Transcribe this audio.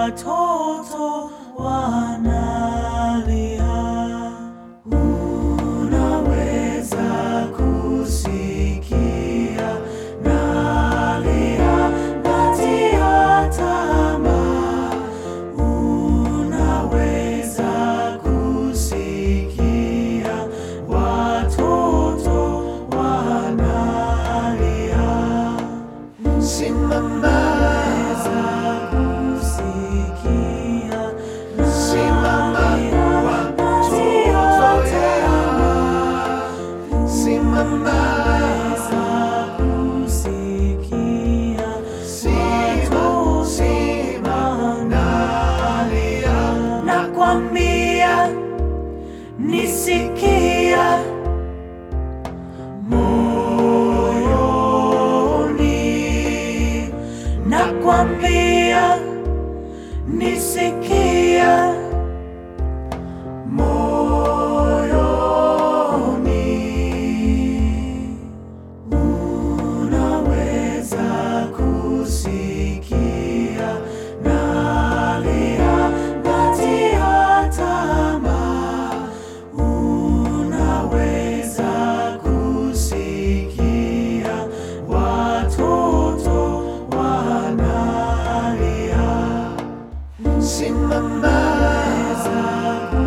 watoto wanalia. Unaweza kusikia nalia, natia tamaa. Unaweza kusikia watoto wanalia. Simamaweza kusikia Simama watoto yangu. Simama, kusikia sima, sima, nalia. nakwambia nisikia moyoni nakwambia nisikia moyoni unaweza kusikia nalia natia tamaa unaweza kusikia watoto wanalia Simama, Unaweza